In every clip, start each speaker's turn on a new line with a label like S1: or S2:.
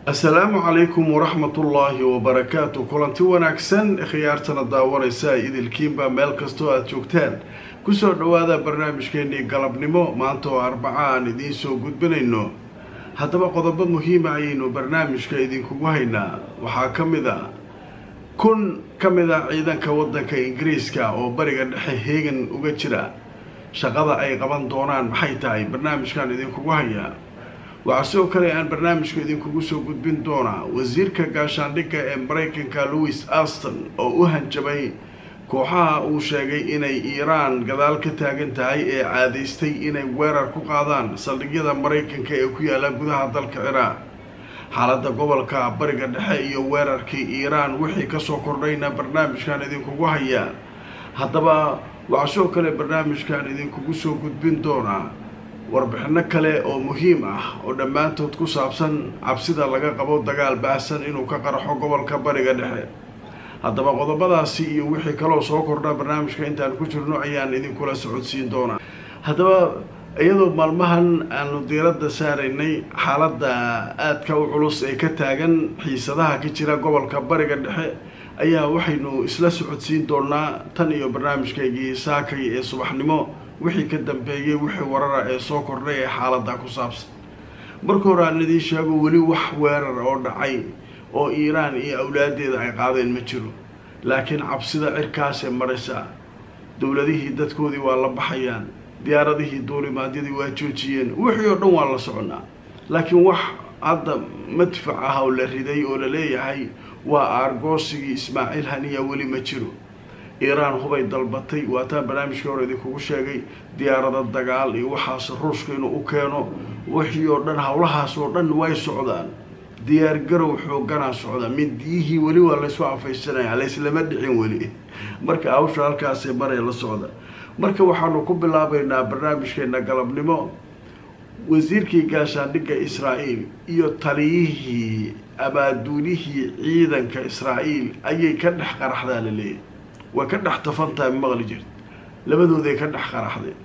S1: assalaamu calaykum waraxmatullaahi wabarakaatu kulanti wanaagsan khiyaartana daawanaysa idilkiinba meel kastoo aada joogtaan kusoo dhowaada barnaamijkeenii galabnimo maanta oo arbaca aan idiin soo gudbinayno haddaba qodobo muhiima ayaynu barnaamijka idinkugu haynaa waxaa ka mid a kun ka mid a ciidanka waddanka ingiriiska oo bariga dhexe heegan uga jira shaqada ay qaban doonaan maxay tahay barnaamijkan idinkugu hayaa waxaa sidoo kale aan barnaamijku idinkugu soo gudbin doonaa wasiirka gaashaandhigga ee maraykanka louis aston oo u hanjabay kooxaha uu sheegay inay iiraan gadaal ka taagan tahay ee caadaystay inay weerar ku qaadaan saldhigyada maraykanka ee ku yaalla gudaha dalka ciraaq xaaladda gobolka bariga dhexe iyo weerarkii iiraan wixii kasoo kordhayna barnaamijkan idinkugu hayaa haddaba waxaa sidoo kale barnaamijkan idinkugu soo gudbin doonaa warbixino kale oo muhiim ah oo dhammaantood ku saabsan cabsida laga qabo dagaal baahsan inuu ka qaraxo gobolka bariga dhexe haddaba qodobadaasi iyo wixii kaloo soo kordha barnaamijka intaan ku jirno ayaan idinkula socodsiin doonaa haddaba iyadoo maalmahan aanu diiradda saaraynay xaaladda aadka u culus ee ka taagan xiisadaha ka jira gobolka bariga dhexe ayaa waxaynu isla socodsiin doonaa tan iyo barnaamijkaygii saakay ee subaxnimo wixii ka dambeeyey wixii warara ee soo kordhay ee xaaladda ku saabsan marka hore aan idiin sheego weli wax weerar oo dhacay oo iiraan iyo awlaadeeda ay qaadeen ma jiro laakiin cabsida cirkaasee maraysa dowladihii dadkoodii waa la baxayaan diyaaradihii duulimaadyadii waa joojiyeen wixii oo dhan waa la soconaa laakiin wax hadda madfac ah oo la riday oo la leeyahay waa aargoosigii ismaaciil haniya weli ma jiro iiraan hubay dalbatay waataan barnaamijkii hore idinkugu sheegay diyaarada dagaal iyo waxaas ruushka inuu u keeno wixii oo dhan howlahaas oo dhan way socdaan diyaargarow xooganaa socda mindiyihii weli waa laysu afaysanaya layslama dhicin weli marka hawsha halkaasee maree la socda marka waxaanu ku bilaabaynaa barnaamijkeena galabnimo wasiirkii gaashaandhigga israa'iil iyo taliyihii abaaduulihii ciidanka israa'iil ayay ka dhex qaraxdaa la leeyahy way ka dhex tafantahay maqli jirta labadooday ka dhex qaraxdeen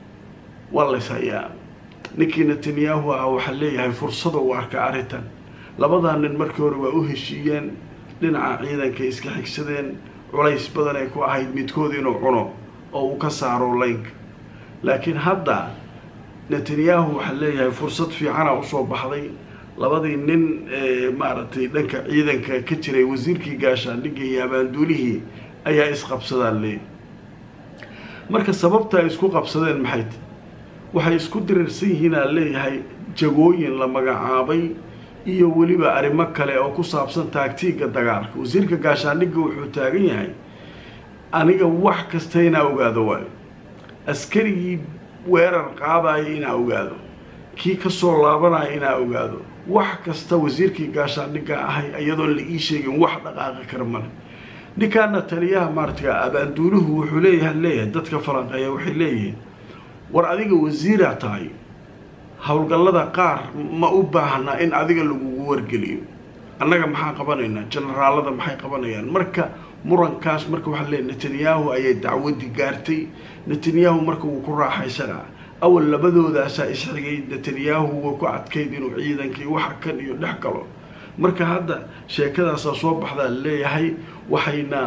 S1: waa lays hayaa ninkii netanyahu ah waxaa leeyahay fursada u arka arrintan labadaa nin markii hore waa u heshiiyeen dhinaca ciidanka iska xigsadeen culays badan ay ku ahayd midkood inuu cuno oo uu ka saaro laynka laakiin hadda netanyahu waxaa leeyahay fursad fiicana usoo baxday labadii nin maaragtay dhanka ciidanka ka jiray wasiirkii gaashaandhigga iyo abaanduulihii ayaa isqabsadaan leeyahy marka sababta ay isku qabsadeen maxay tahy waxay isku dirirsan yihiin aan leeyahay jagooyin la magacaabay iyo weliba arrimo kale oo ku saabsan taagtiigga dagaalka wasiirka gaashaandhigga wuxuu taagan yahay aniga wax kasta inaa ogaado waayo askarigii weerar qaadaya inaa ogaado kii kasoo laabanaya inaa ogaado wax kasta wasiirkii gaashaandhigga ahay iyadoon la ii sheegin wax dhaqaaqi kara male ninkaana taliyaha maarata abaanduuluhu wuxuu leeyahay leeyahay dadka falanqeeya waxay leeyihiin war adiga wasiiraa tahay howlgallada qaar ma u baahnaa in adiga lagugu wargeliyo annaga maxaa qabanaynaa jenaraalada maxay qabanayaan marka murankaas marka waxaa leeyahy netanyahu ayay dacwadii gaartay netanyahu marka wuu ku raaxaysanaa awal labadoodaasaa isxigay netanyahu waa ku adkayd inuu ciidankii waxa kan iyo dhex galo marka hadda sheekadaasaa soo baxdaa leeyahay waxayna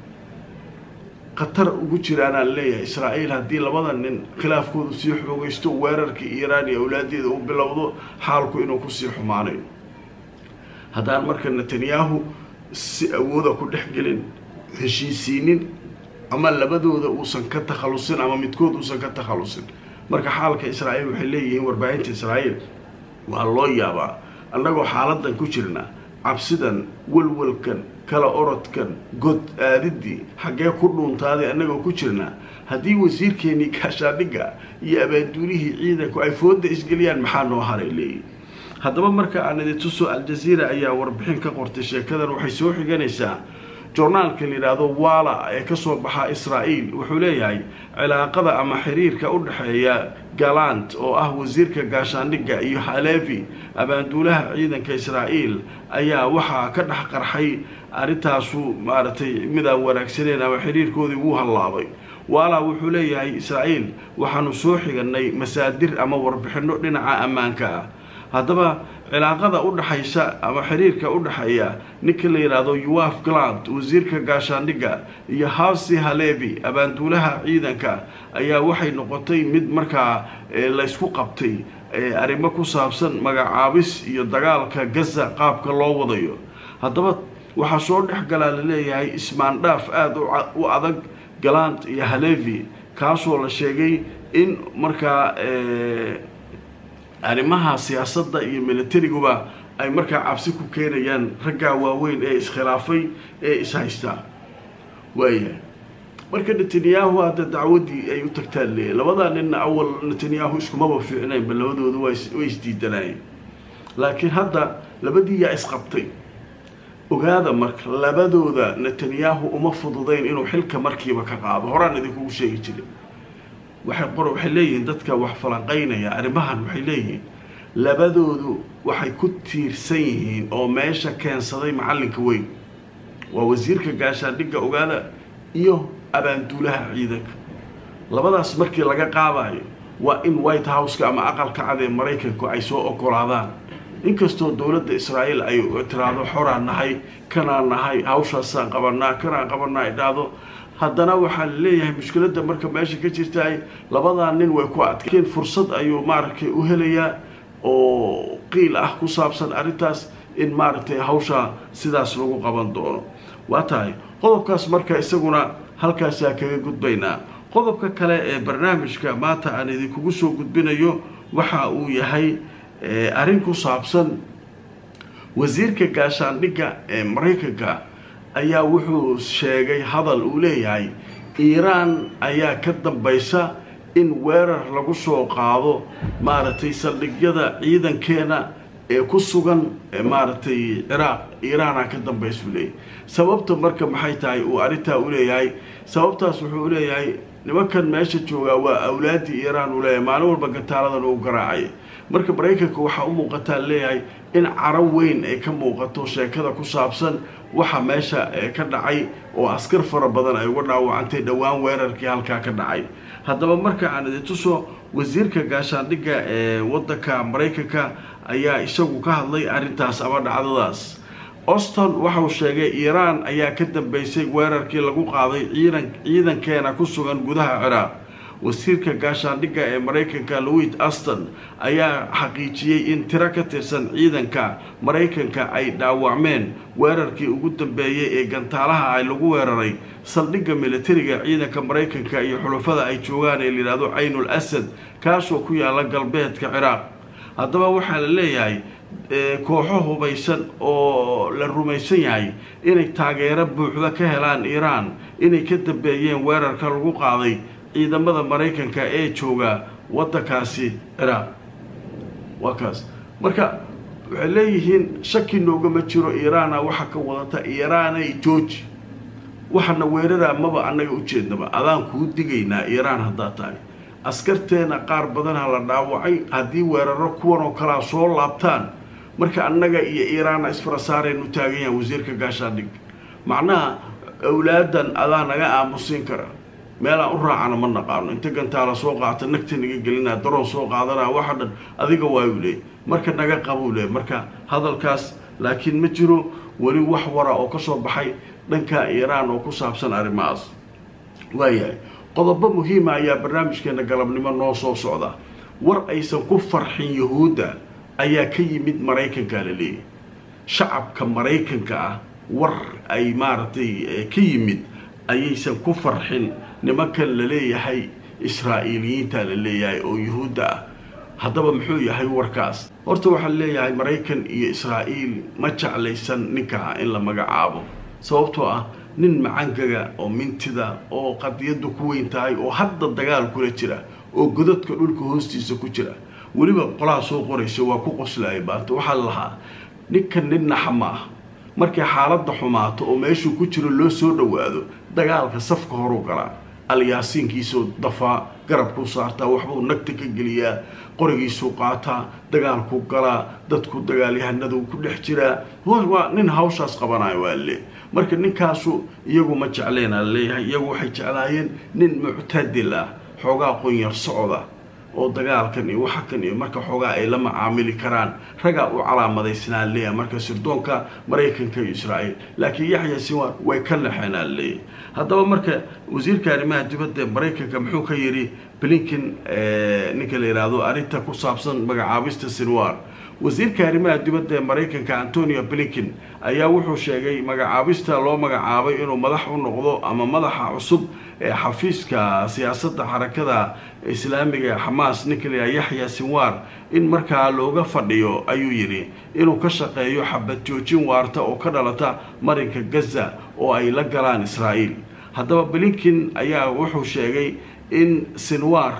S1: khatar ugu jiraanaan leeyahay israa'iil haddii labada nin khilaafkoodu sii xoogaysto weerarkii iiraan iyo awlaadeeda u bilowdo xaalku inuu kusii xumaanayo haddaan marka netanyahu si awooda ku dhex gelin heshiisiinin ama labadooda uusan ka takhalusin ama midkood uusan ka takhalusin marka xaalka israa'iil waxay leeyihiin warbaahinta israa'iil waa loo yaabaa annagoo xaaladan ku jirna cabsidan walwalkan kala orodkan god aadidii xaggee ku dhuuntaaday annagoo ku jirna haddii wasiirkeenii gaashaandhigga iyo abaanduulihii ciidanku ay fooda isgeliyaan maxaa noo haray leeyihi haddaba marka aan idin tuso aljaziira ayaa warbixin ka qortay sheekadan waxay soo xiganaysaa journaalka la yidhaahdo wala ee kasoo baxa israa'iil wuxuu leeyahay cilaaqada ama xiriirka u dhexeeya galant oo ah wasiirka gaashaandhigga iyo halevi abaanduulaha ciidanka israa'iil ayaa waxaa ka dhex qarxay arrintaasu maaragtay midaan wanaagsaneen ama xiriirkoodii wuu hallaabay wala wuxuu leeyahay israa'iil waxaanu soo xiganay masaadir ama warbixino dhinaca ammaanka ah haddaba cilaaqada u dhexaysa ama xiriirka u dhexeeya ninka la yidhaahdo yuaf glant wasiirka gaashaandhigga iyo hasi halebi abaanduulaha ciidanka ayaa waxay noqotay mid markaa laysku qabtay arrimo ku saabsan magacaabis iyo dagaalka gaza qaabka loo wadayo haddaba waxaa soo dhex galaa laleeyahay ismaandhaaf aada u adag galant iyo halevi kaasoo la sheegay in markaa arrimaha siyaasadda iyo milatariguba ay markaa cabsi ku keenayaan raggaa waaweyn ee iskhilaafay ee ishaystaa waayahay marka netanyahu hadda dacwaddii ay u tagtaan leeyahy labadaa ninna awal netanyahu iskumaba fiicnaynba labadooda way isdiidanaayeen laakiin hadda labadii yaa isqabtay ogaada marka labadooda netanyahu uma fududayn inuu xilka markiiba ka qaado horaan idinkugu sheegi jiray waxay qor waxay leeyihiin dadka wax falanqaynaya arrimahan waxay leeyihiin labadoodu waxay ku tiirsan yihiin oo meesha keensaday macallinka weyn waa wasiirka gaashaandhigga ogaada iyo abaanduulaha ciidanka labadaas markii laga qaadayo waa in white houseka ama aqalka cad ee maraykanku ay soo ogolaadaan inkastoo dowladda israa'iil ay tiraahdo xoraan nahay kanaan nahay hawshaasaan qabanaa kanaan qabanaa ay dhahdo haddana waxaa la leeyahay mushkiladda marka meesha ka jirtaay labadaa nin way ku adkeen fursad ayuu maaragtay u helayaa oo qiil ah ku saabsan arrintaas in maaragtay hawshaa sidaas lagu qaban doono waa tahay qodobkaas marka isaguna halkaasaa kaga gudbaynaa qodobka kale ee barnaamijka maanta aan idinkugu soo gudbinayo waxa uu yahay arrin ku saabsan wasiirka gaashaandhigga ee maraykanka ayaa wuxuu sheegay hadal uu leeyahay iiraan ayaa ka dambaysa in weerar lagu soo qaado maaragtay saldhigyada ciidankeena ee ku sugan maaragtay ciraaq iiraanaa ka dambaysa uu leeyahay sababta marka maxay tahay uu arrintaa u leeyahay sababtaas wuxuu leeyahay nimankan meesha joogaa waa awlaaddii iiraan uu leeyahay maalin walba gataaladan uu garaacay marka maraykanka waxaa u muuqataa leeyahay in caro weyn ay ka muuqato sheekada ku saabsan waxa meesha ka dhacay oo askar fara badan ay uga dhaawacantay dhowaan weerarkii halkaa ka dhacay haddaba marka aan idin tuso wasiirka gaashaandhigga ee waddanka maraykanka ayaa isagu ka hadlay arrintaas ama dhacdadaas auston waxauu sheegay iiraan ayaa ka dambeysay weerarkii lagu qaaday ciidan ciidankeena ku sugan gudaha ciraaq wasiirka gaashaandhigga ee maraykanka louis aston ayaa xaqiijiyey in tiro ka tirsan ciidanka maraykanka ay dhaawacmeen weerarkii ugu dambeeyey ee gantaalaha ay lagu weeraray saldhigga militariga ciidanka maraykanka iyo xulafada ay joogaan ee layidhahdo caynul asad kaasoo ku yaala galbeedka ciraaq haddaba waxaa la leeyahay kooxo hubaysan oo la rumaysan yahay inay taageero buuxda ka helaan iiraan inay ka dambeeyeen weerarka lagu qaaday ciidamada maraykanka ee jooga waddankaasi ciraaq waa kaas marka waxay leeyihiin shaki noogama jiro iiraana waxa ka wadata iiraanay jooji waxana weeraraa maba annaga ujeednaba adaan kuu digaynaa iiraan haddaad tahay askarteena qaar badanha la dhaawacay haddii weeraro kuwan oo kalea soo laabtaan marka annaga iyo iiraana isfarasaaraynu taagan yahan wasiirka gaashaandhigga macnaha awlaadan adaa naga aamusiin kara meelaan u raacana ma naqaano inta gantaala soo qaata nagta naga gelinaa daroon soo qaadanaa waxa dhan adiga waayuu leey marka naga qabuu leey marka hadalkaas laakiin ma jiro weli wax wara oo ka soo baxay dhanka iiraan oo ku saabsan arrimahaas waayahay qodobo muhiima ayaa barnaamijkeena galabnimo noo soo socda war aysan ku farxin yahuudda ayaa ka yimid maraykanka la leeyahy shacabka maraykanka ah war ay maaragtay ka yimid ayaysan ku farxin nimankan la leeyahay israa'iiliyiinta la leeyahay oo yuhuudda ah haddaba muxuu yahay warkaas horta waxaa leeyahay maraykan iyo israa'iil ma jeclaysan ninkaa in la magacaabo sababtoo ah nin macangaga oo mintida oo qadiyaddu ku weyn tahay oo hadda dagaal kula jira oo godadka dhulka hoostiisa ku jira weliba qolaha soo qoraysa waa ku qoslaya baanta waxaa lahaa ninkan nin naxa ma ah markay xaaladda xumaato oo meeshuu ku jiro loo soo dhowaado dagaalka safka horuu galaa alyaasiinkiisuu dafaa garabkuu saartaa waxbuu nagta ka geliyaa qorigiisuu qaataa dagaalkuu galaa dadku dagaalyahanaduu ku dhex jiraa waa nin hawshaas qabanayo waa le marka ninkaasu iyagu ma jecleen aa laleeyahay iyagu waxay jeclaayeen nin muctadil ah xoogaa qunyar socda oo dagaalkan iyo waxa kan iyo marka xoogaa ay la macaamili karaan ragaa u calaamadaysnaan leeyahay marka sirdoonka maraykanka iyo israa'iil laakiin yaxya sinwar way ka lexeenaan leeyahay haddaba marka wasiirka arrimaha dibadda maraykanka muxuu ka yidhi blinkin ninka la yidhaahdo arrinta ku saabsan magacaabista sinwar wasiirka arrimaha dibadda ee maraykanka antonio blinkin ayaa wuxuu sheegay magacaabista loo magacaabay inuu madax u noqdo ama madaxa cusub ee xafiiska siyaasadda xarakada islaamiga ee xamaas ninka la yidhaha yaxya sinwar in markaa looga fadhiyo ayuu yidhi inuu ka shaqeeyo xabad joojin waarta oo ka dhalata marinka gaza oo ay la galaan israa'iil haddaba blinkin ayaa wuxuu sheegay in sinwar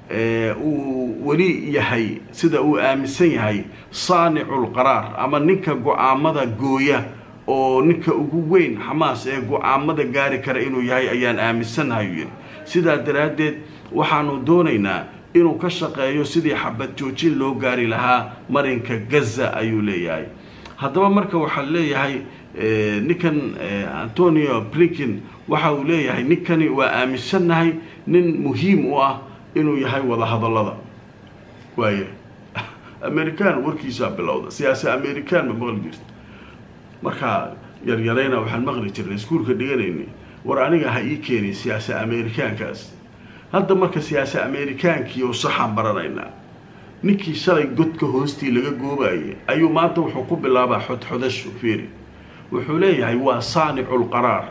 S1: uu weli yahay sida uu aaminsan yahay saaniculqaraar ama ninka go-aamada gooya oo ninka ugu weyn xamaas ee go-aamada gaari kara inuu yahay ayaan aaminsannahay uu yidhi sidaa daraaddeed waxaanu doonaynaa inuu ka shaqeeyo sidii xabad joojin loo gaari lahaa marinka gaza ayuu leeyahay haddaba marka waxaa leeyahay ninkan antonio blinkin waxa uu leeyahay ninkani waa aaminsannahay nin muhiim u ah inuu yahay wadahadallada waaye american warkiisaa bilowda siyaasi american ma maqli jirta markaa yaryarayna waxaan maqli jirnay iskuulka dhiganayni war aniga ha ii keenin siyaasi amerikaankaas hadda marka siyaasi amerikaankii oo saxaan baranaynaa ninkii shalay godka hoostii laga goobayay ayuu maanta wuxuu ku bilaabaa xodxodasho fiiri wuxuu leeyahay waa saaniculqaraar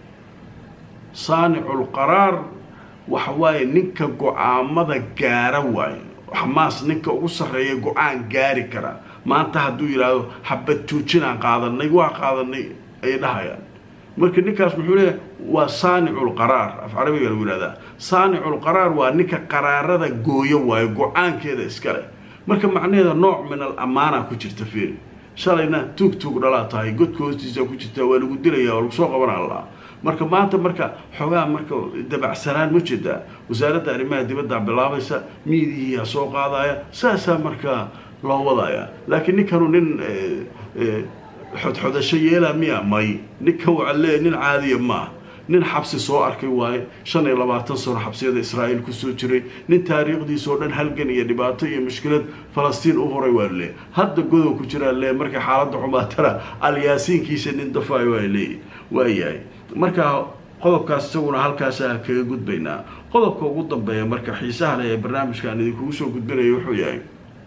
S1: saaniculqaraar waxa waaye ninka go-aamada gaara waaye xamaas ninka ugu sarreeya go-aan gaari kara maanta hadduu yidhaahdo xabad joojinaan qaadanay waa qaadanay ayay dhahayaan marka ninkaas muxuu leeyahay waa saaniculqaraar af carabiga lagu yihahdaa saaniculqaraar waa ninka qaraarada gooyo waayo go-aankeeda iskale marka macnaheeda nooc min al amaana ku jirta fiiri shalayna tuug tuug dhalaa tahay godka hoostiisa ku jirta waa lagu dilaya waa lagu soo qabanaa lahaa marka maanta marka xoogaa marka dabacsanaan ma jeedaa wasaaradda arrimaha dibadda bilaabaysa miidihiia soo qaadaya saasaa markaa loo wadaya laakiin ninkanu nin xodxodasho yeelaa miya may ninkan waa le nin caadiya maah nin xabsi soo arkay waaye shan iyo labaatan sano xabsiyada israa'iil kusoo jiray nin taariikhdiisa oo dhan halgan iyo dhibaato iyo mushkilad falastiin u horay waa leey hadda godow ku jiraa lee markay xaaladda xumaatana alyaasiinkiisa nin dafaayo waa leeyi waayahay markaa qodobkaas isaguna halkaasa kaga gudbaynaa qodobka ugu dambeeya marka xiisaha leh ee barnaamijkaan idinkugu soo gudbinaya wuxuu yahay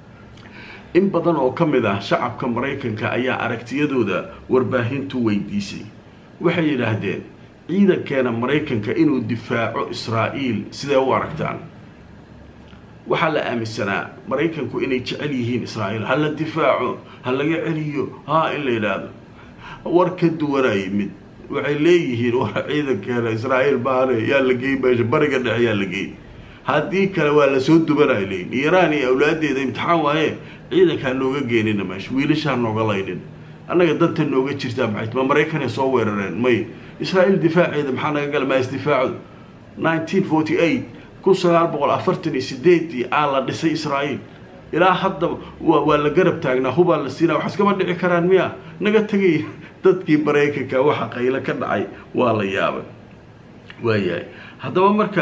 S1: in badan oo ka mid ah shacabka maraykanka ayaa aragtiyadooda warbaahintu weydiisay waxay yidhaahdeen ciidankeena maraykanka inuu difaaco israa'iil sidee u aragtaan waxaa la aaminsanaa maraykanku inay jecel yihiin israa'iil ha la difaaco ha laga celiyo haa in la yidhaahdo war ka duwanaa yimid waxay leeyihiin war ciidankeena israa'iil baane yaa la geey meesha bariga dhexe yaa la geey haddii kale waa lasoo dubanaya leeyihin iiraan iyo awlaadeeda imtixaan waaye ciidankaa nooga geenina meesha wiilashaa nooga laynin annaga danta nooga jirtaa maxay ma maraykanay soo weerareen may israa'iil difaaceeda maxaa naga gala maa isdifaaco nineteen forty eight kun sagaal boqol afartan iyo sideedii aa la dhisay israa'iil ilaa hadda waa la garab taagnaa hubaa la siinaa wax iskama dhici karaan miya naga tegay dadkii maraykanka waxa qaylo ka dhacay waa la yaabay waayahay haddaba marka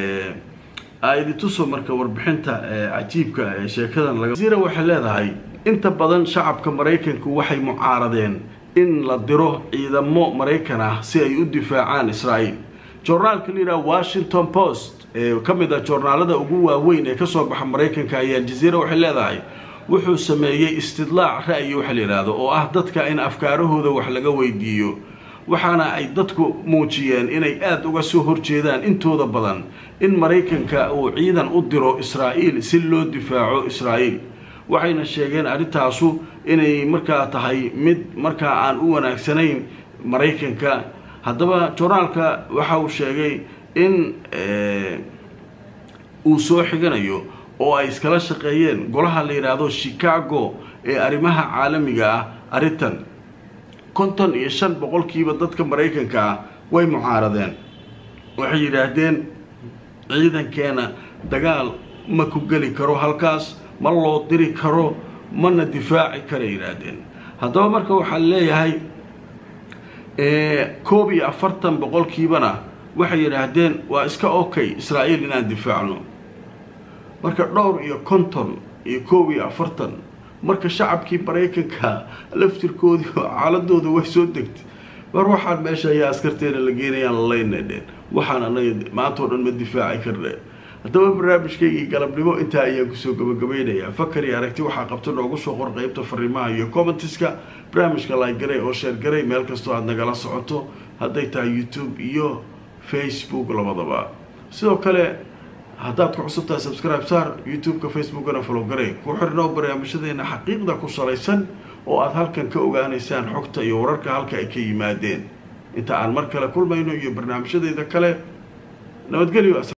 S1: aidituso marka warbixinta cajiibka ee sheekadan laga wasiira waxay leedahay inta badan shacabka maraykanku waxay mucaaradeen in la diro ciidamo maraykan ah si ay u difaacaan israa'iil joornaalka la yidhaha washington post ee ka mid ah joornaalada ugu waaweyn ee kasoo baxa maraykanka ayaa aljaziira waxay leedahay wuxuu sameeyey istidlaac ra'yi waxa la yidhaahdo oo ah dadka in afkaarahooda wax laga weydiiyo waxaana ay dadku muujiyeen inay aada uga soo horjeedaan intooda badan in maraykanka uu ciidan u diro israa'iil si loo difaaco israa'iil waxayna sheegeen arrintaasu inay markaa tahay mid markaa aan u wanaagsanayn maraykanka haddaba joornaalka waxa uu sheegay in uu soo xiganayo oo ay iskala shaqeeyeen golaha la yidhaahdo chicago ee arrimaha caalamiga ah arrintan konton iyo shan boqolkiiba dadka maraykanka ah way mucaaradeen waxay yidhaahdeen ciidankeena dagaal ma ku geli karo halkaas ma loo diri karo mana difaaci karay yidhaahdeen haddaba marka waxaa leeyahay koob iyo afartan boqolkiibana waxay yidhaahdeen waa iska okay israa'iil inaan difaacno marka dhowr iyo konton iyo koob iyo afartan marka shacabkii maraykanka laftirkoodii xaaladooda way soo degtay mar waxaan meesha ayaa askarteena la geenayaan lalaynadheen waxaan anaga maanta o dhan ma difaaci karne haddaba barnaamijkaygii galabnimo intaa ayaan kusoo gabagabaynayaa fakar iyo aragti waxaa qabta noogu soo qor qeybta fariimaha iyo commentiska barnaamijka laagaray oo sheergaray meel kastoo aada nagala socoto hadday tahay youtube iyo facebook labadaba sidoo kale haddaad ku cusub tahay subscribe saar youtube-ka facebookana folowgaray ku xirnoo barnaamijyadeena xaqiiqda ku salaysan oo aada halkan ka ogaanaysaan xogta iyo wararka halka ay ka yimaadeen inta aan mar kale kulmayno iyo barnaamijyadeeda kale nabadgelyo